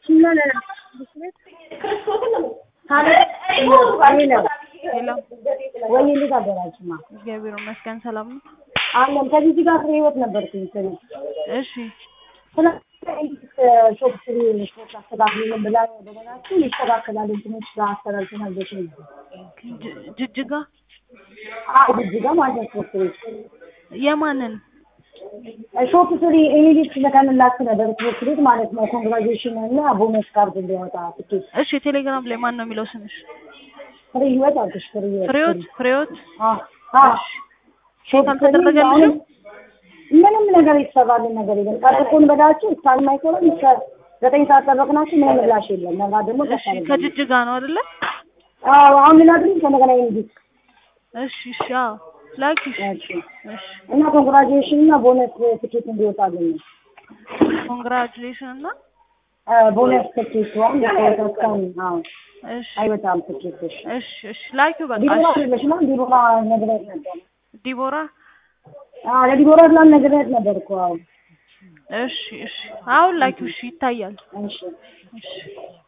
ወይ እንዴት አደራችሁማ? እግዚአብሔር ይመስገን ሰላም ነው። አለን ከዚህ ጋር ህይወት ነበርኩኝ ስለ እሺ ስለ ሾፕ ስሪ ሾፕ አስተካክሉልን ብላ በሆናችሁ ይስተካከላል እንትኖች ጋር አስተላልፈናል ቤት ነበር ጅ- ጅጅጋ አዎ እዚህ ጋር ማለት ነው ሾፕ ስሪ የማንን ሾፕ ስሪ ኢሚዲት ልከንላችሁ ነበር ሾፕ ስሪ ማለት ነው ኮንግራጁዌሽን እና ቦነስ ካርድ እንዲያወጣ ትኬት እሺ ቴሌግራም ላይ ማን ነው የሚለው ስምሽ? ፍሬ ህይወት አልኩሽ ፍሬ ህይወት ፍሬዎት ፍሬዎት አዎ አዎ ሾፕ ስሪ አልተደረገልሽም? አሁን ምንም ነገር የተሰራልን ነገር የለም። ጠብቁን በላችሁ እስካልማይኮረም እስከ ዘጠኝ ሰዓት ጠበቅናችሁ ምንም ምላሽ የለም። ነጋ ደግሞ እሺ ከጅጅጋ ነው አይደለ? አዎ አሁን ላድርግ ከነገና ኢሚዲት እሺ እሺ አዎ ላኪሽ እሺ እሺ እና ኮንግራጁዌሽን እና ቦነስ ትኬት እንዲወጣልን ነው። ኮንግራጁሌሽን እና ቦነስ ትኬት ዋን እስካሁን አዎ እሺ አይወጣም ትኬት። እሺ እሽ እሺ ላኪው በቃ ዲቦራ እሺ አይደለሽማ? ዲቦራ ነግሬያት ነበር። ዲቦራ አዎ ለዲቦራ ብላን ነግሬያት ነበር እኮ አዎ። እሺ እሺ አሁን ላኪው እሺ ይታያል እሺ እሺ